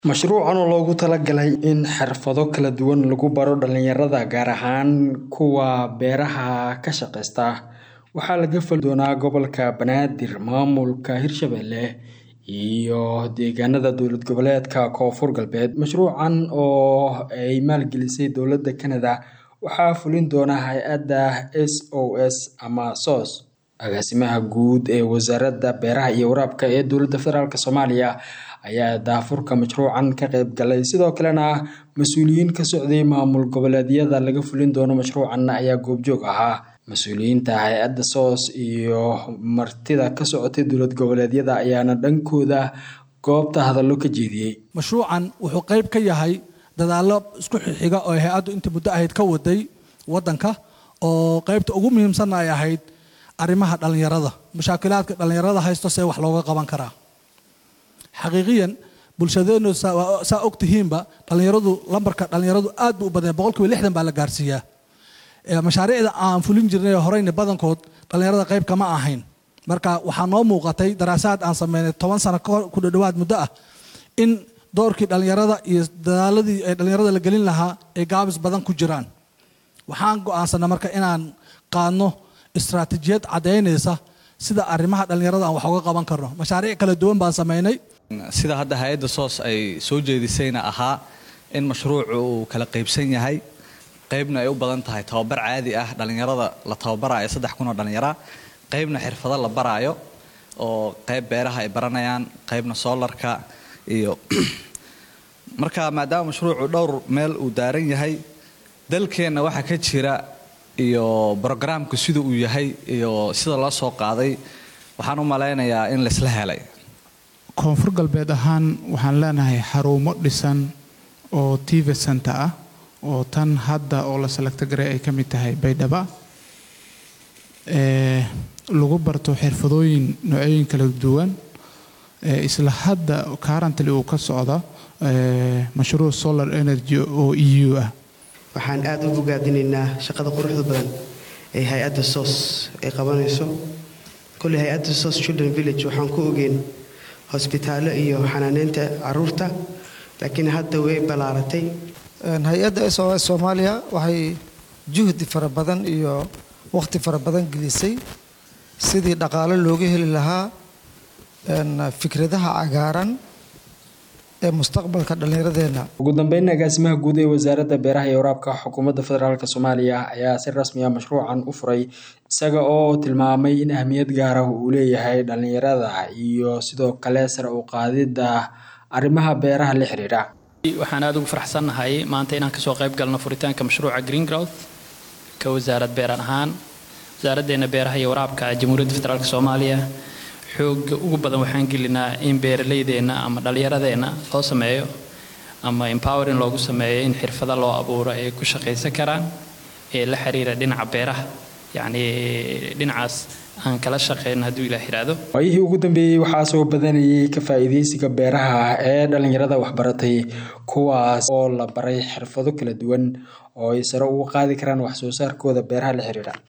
Mashruucan oo loogu talagalay in xirfado kala duwan lagu baro dhalinyarada gaar ahaan kuwa beeraha ka shaqeysta waxaa laga fali doonaa gobolka Banaadir, maamulka Hirshabelle iyo deegaanada dowlad goboleedka Koonfur Galbeed. Mashruucan oo ay maalgelisay dowladda Canada waxaa fulin doona hay-adda SOS ama SOS. Agaasimaha guud ee wasaaradda beeraha iyo waraabka ee dowladda federaalk Soomaaliya ayaa daafurka mashruucan ka qayb galay sidoo kalena mas-uuliyiin ka socday maamul goboleedyada laga fulin doono mashruucan ayaa goobjoog ahaa. Mas-uuliyiinta hay-adda SOS iyo martida ka socotay dowlad goboleedyada ayaana dhankooda goobta hadallo ka jeediyey. mashruucan wuxuu qayb ka yahay dadaallo isku xiga oo hay-addu intii muddo ahayd ka waday waddanka oo qaybta ugu muhiimsanna ay ahayd arrimaha dhallinyarada mushaakilaadka dhallinyarada haysto see wax looga qaban karaa xaqiiqiyan bulshadeenu saa og tihiinba dhallinyaradu lambarka dhallinyaradu aad buu u badanya boqolkiiba lixdan baa la gaarsiiyaa mashaariicda aan fulin jirnay horeyna badankood dhallinyarada qayb kama ahayn marka waxaa noo muuqatay daraasaad aan sameynay toban sano ku dhadhawaad muddo ah in doorkii dhallinyarada iyo dadaaladii ee dhallinyarada la gelin lahaa ay gaabis badan ku jiraan waxaan go'aansanay marka inaan qaadno istaraatiijiyad caddaynaysa sida arrimaha dhallinyarada aan wax uga qaban karno mashaariic kala duwan baan sameynay sida hadda hay-adda soos ay soo jeedisayna ahaa in mashruucu uu kala qaybsan yahay qaybna ay u badan tahay tababar caadi ah dhallinyarada la tababaraayo saddex kun oo dhallinyara qaybna xirfado la baraayo oo qayb beeraha ay baranayaan qaybna soolarka iyo marka maadaama mashruucu dhowr meel uu daaran yahay dalkeenna waxaa ka jira iyo brogaraamku sida uu yahay iyo sida loo soo qaaday waxaan u malaynayaa in laisla helay koonfur galbeed ahaan waxaan leenahay xarumo dhisan oo tv center ah oo tan hadda oo la salagto garay ay ka mid tahay baydhaba lagu barto xirfadooyin noocooyin kala duwan isla hadda currently uu ka socdo mashruuc solar energy oo eu ah waxaan aada u bogaadinaynaa shaqada quruxda badan ee hay-adda sos ay qabanayso kolley hay-adda sos children village waxaan ku ogeyn hosbitaallo iyo xanaaneynta caruurta laakiin hadda way ballaaratay hay-adda s o s soomaaliya waxay juhdi fara badan iyo wakhti fara badan gelisay sidii dhaqaalo looga heli lahaa fikradaha cagaaran ee mustaqbalka dhallinyaradeenna ugu dambeyn agaasimaha guud ee wasaaradda beeraha iyo waraabka xukuumadda federaalk soomaaliya ayaa si rasmi ah mashruucan u furay isaga oo tilmaamay in ahmiyad gaara uu leeyahay dhallinyarada iyo sidoo kale sare u qaadidda arrimaha beeraha la xiriira waxaan aada ugu faraxsannahay maanta inaan kasoo qayb galno furitaanka mashruuca green growth ka wasaarad beeran ahaan wasaaraddeena beeraha iyo waraabka jamhuuriyadda federaalk soomaaliya xooga ugu badan waxaan gelinaa in beeralaydeenna ama dhallinyaradeenna loo sameeyo ama empowerin loogu sameeyo in xirfado loo abuuro ay ku shaqaysan karaan ee la xiriira dhinaca beeraha yacni dhinacaas aan kala shaqeyno hadduu ilaah yidhaahdo waayihii ugu dambeeyey waxaa soo badanayay ka faa'iidaysiga beeraha ee dhallinyarada waxbaratay kuwaas oo la baray xirfado kala duwan oo ay sare ugu qaadi karaan wax soo saarkooda beeraha la xiriira